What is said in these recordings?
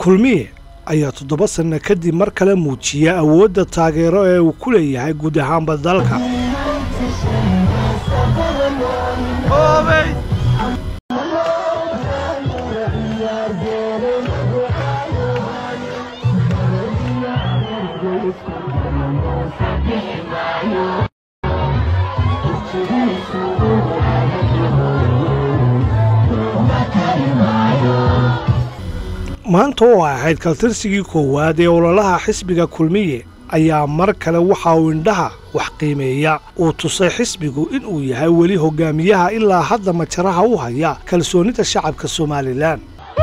kulmiye ayaa toddoba sanno kadib mar kale muujiya awoodda taageero ee uu ku leeyahay guud ahaanba dalka maanta oo ahayd kaltirsigii koowaad ee ololaha xisbiga kulmiye ayaa mar kale waxa uu indhaha wax qiimeeya uu tusay xisbigu inuu yahay weli hogaamiyaha ilaa hadda majaraha u haya kalsoonida shacabka somalilan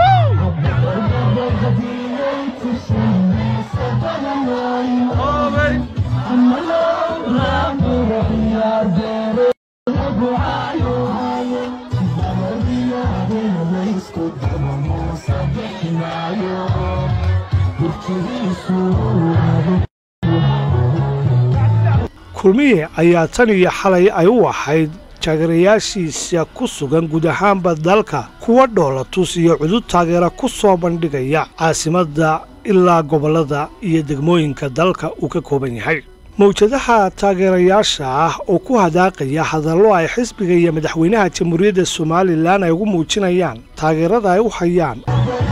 kulmiye ayaa tan iyo xalay ay u ahayd taageerayaashiisa ku sugan guud ahaanba dalka kuwa dhoolatus iyo cudud taageera ku soo bandhigaya caasimadda ilaa gobollada iyo degmooyinka dalka uu ka kooban yahay mawjadaha taageerayaasha ah oo ku hadaaqaya hadallo ay xisbiga iyo madaxweynaha jamhuuriyadda somalilan ay ugu muujinayaan taageerada ay u hayaan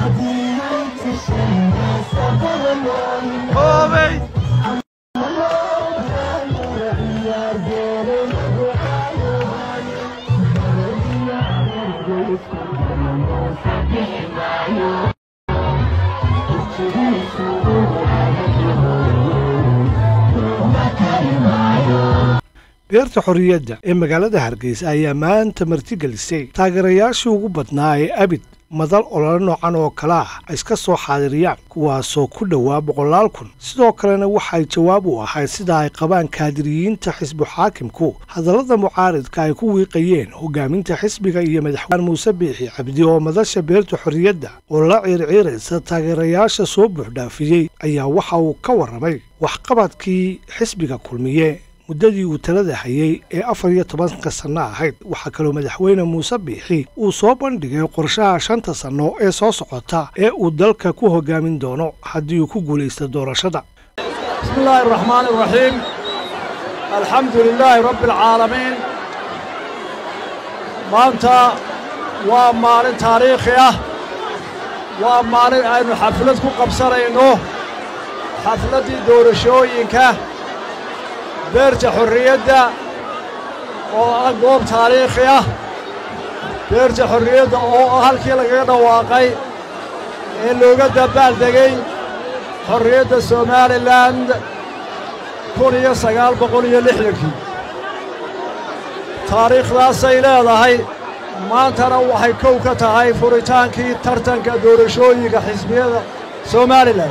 beerta xorriyadda ee magaalada hargeysa ayaa maanta martigelisay taageerayaashii ugu badnaa ee abid madal olole noocan oo kale ah ay iska soo xaadiriyaan kuwaasoo ku dhowaa boqolaal kun sidoo kalena waxay jawaab u ahayd sida ay qabaan kaadiriyiinta xisbu xaakimku hadallada mucaaridka ay ku wiiqayeen hogaaminta xisbiga iyo madaxweyne muuse biixi cabdi oo madasha beerta xorriyadda oo la ciirciiraysa taageerayaasha soo buuxdhaafiyey ayaa waxa uu ka warramay waxqabadkii xisbiga kulmiye muddadii uu talada hayay ee afar iyo tobanka sanno ahayd waxaa kaloo madaxweyne muuse biixi uu soo bandhigay qorshaha shanta sanno ee soo socota ee uu dalka ku hogaamin doono haddii uu ku guulaysta doorashada bismi illaahi araxmaani araxiim alxamdu lilaahi rabbi alcaalamiin maanta waa maalin taariikhi ah waa maalin aynu xaflad ku qabsanayno xafladdii doorashooyinka beerta xorriyadda oo ah goob taariikhi ah beerta xorriyadda oo ah halkii lagaga dhawaaqay ee looga dabbaaldegay xorriyadda somalilan kun iyo sagaal boqol iyo lixdankii taariikhdaasay leedahay maantana waxay kow ka tahay furitaankii tartanka doorashooyinka xisbiyada somalilan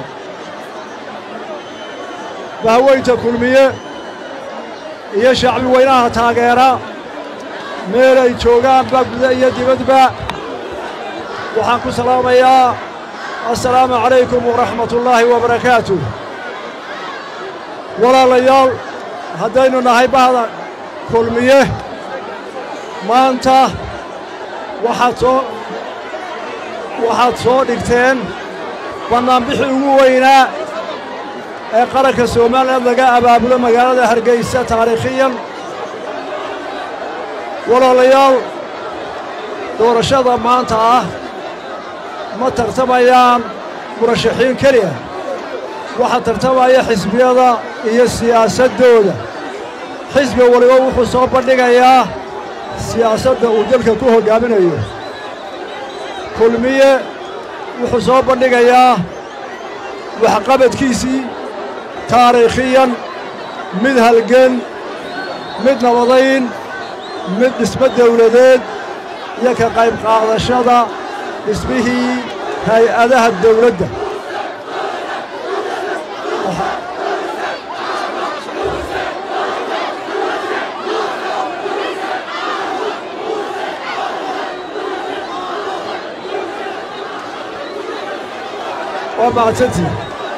bahweynta kulmiye iyo shacbi weynaha taageera meel ay joogaanba guda iyo dibadba waxaan ku salaamayaa assalaamu calaykum waraxmatullaahi wabarakaatuh walaalayaal haddaynu nahay bahda kulmiye maanta waxaad soo waxaad soo dhigteen bannaanbixii ugu weynaa ee qaranka somalilan laga abaabulo magaalada hargaysa taariikhiyan walaalayaal doorashada maanta ah ma tartamayaan murashaxiin keliya waxaa tartamaya xisbiyada iyo siyaasaddooda xisbi waliba wuxuu soo bandhigayaa siyaasadda uu dalka ku hoggaaminayo kulmiye wuxuu soo bandhigayaa waxqabadkiisii taariikhiyan mid halgan mid nabadayn mid dhismo dawladeed iyo ka qayb qaadashada dhismihii hay-adaha dawladda waa mahadsantii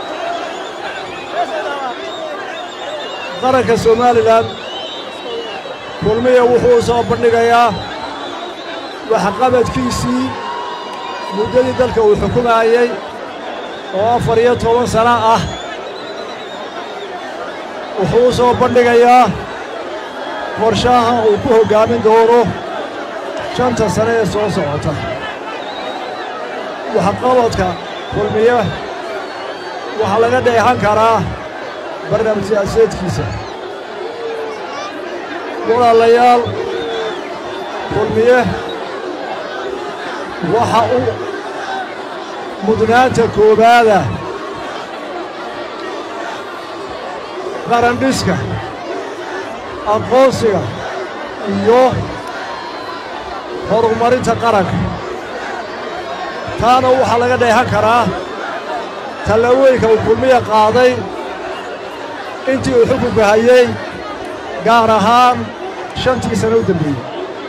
qaranka somalilan kulmiya wuxuu soo bandhigayaa waxqabadkiisii muddadii dalka uu xukumaayey oo afar iyo toban sano ah wuxuu u soo bandhigayaa qorshaha uu ku hoggaamin doono shanta sane ee soo socota waxqabadka kulmiye waxaa laga dheexan karaa barnaamij siyaasadeedkiisa walaalayaal kulmiye waxa uu mudnaanta koowaada qarandhiska aqoonsiga iyo horumarinta qaranka taana waxaa laga dheexan karaa tallaabooyinka uu kulmiya qaaday intii uu xukunka hayey gaar ahaan shantii sano u dembeeyey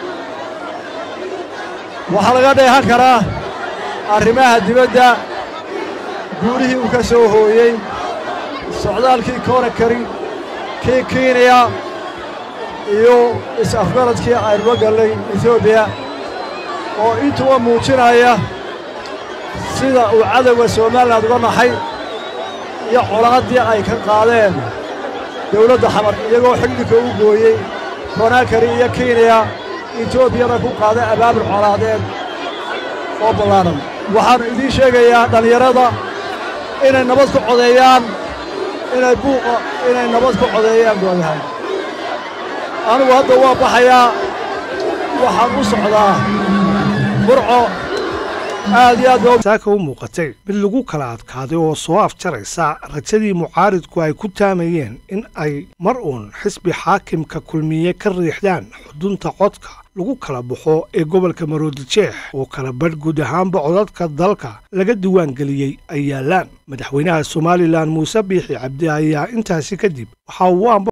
waxaa laga dheexan karaa arrimaha dibadda guurihii uu ka soo hooyey socdaalkii koonakari kii kenya iyo is-afgaradkii aynuga gallay etoobiya oo intuba muujinaya sida uu cadowga somalilan uga naxay iyo colaaddii ay ka qaadeen dawladda xamar iyagoo xildhigka u gooyey koonakari iyo kenya etoobiyana ku qaaday abaabul colaadeed oo ballaaran waxaannu idiin sheegayaa dhallinyarada inay nabad ku codeeyaan inay buuqa inay nabad ku codeeyaan gooyahay anugu hadda waa baxayaa waxaan u socdaa burco aad iyo aad baa saaka u muuqatay mid lagu kala adkaaday oo soo afjaraysa rajadii mucaaridku ay ku taamayeen in ay mar uun xisbi xaakimka kulmiye ka riixdaan xudunta codka lagu kala baxo ee gobolka maroodijeex oo kala badh guud ahaanba codadka dalka laga diwaan geliyey ay yaallaan madaxweynaha somalilan muuse biixi cabdi ayaa intaasi kadib waxa uu